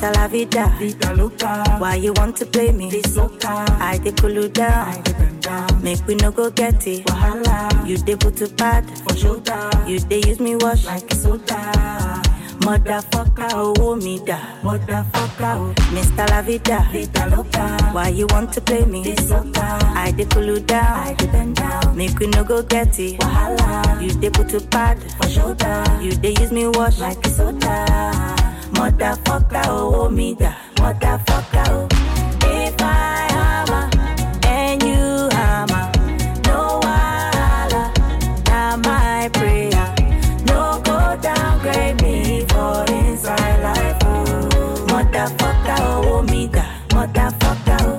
Mr. La Vida. Vida loca. Why you want to play me? This loca. I dey cool you down. I dey bend down. Make we no go get it. Wahala. You dey put to pad. For shoulder. You dey use me wash. Like soda. Motherfucker, oh me da. Motherfucker. oh. Mr. La Vida. Vida loca. Why you want to play me? This loca. I dey cool you I down. dey bend down. Make we no go get it. Wahala. You dey put to pad. For shoulder. You dey use me wash. Like soda. Motherfucker, oh me da. Motherfucker, oh. If I hammer and you hammer, no wahala. Now my prayer, no go downgrade me for inside life. Oh. Motherfucker, oh me da. Motherfucker, oh.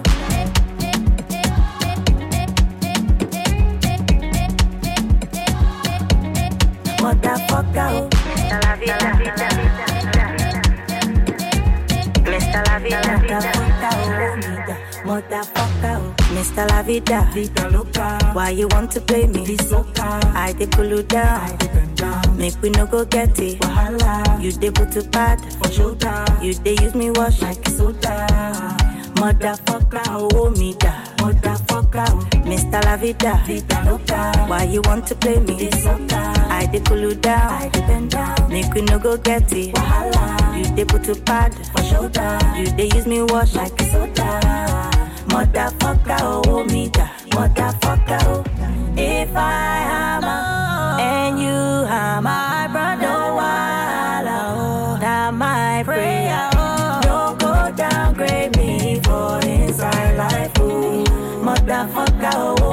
Motherfucker, oh. Mr. La Vida. Mr. La Vida. Motherfucker, oh. Mr. La Vida. Vida loca. Why you want to play me? This loca. I dey cool you I down. dey bend down. Make we no go get it. Wahala. You dey put to pad. For shoulder. You dey use me wash. Like soda. Motherfucker, oh me da. Motherfucker. oh. Mr. La Vida. Vida loca. Why you want to play me? This loca. I dey cool you I down. dey bend down. Make we no go get it. Wahala. You dey put to pad. For shoulder. You dey use me wash. Like soda. Motherfucker, oh me da. Motherfucker, oh. If I hammer and you hammer, my brother, no wahala, oh. Now my prayer, oh. Don't go downgrade me for inside life, oh. Motherfucker, oh.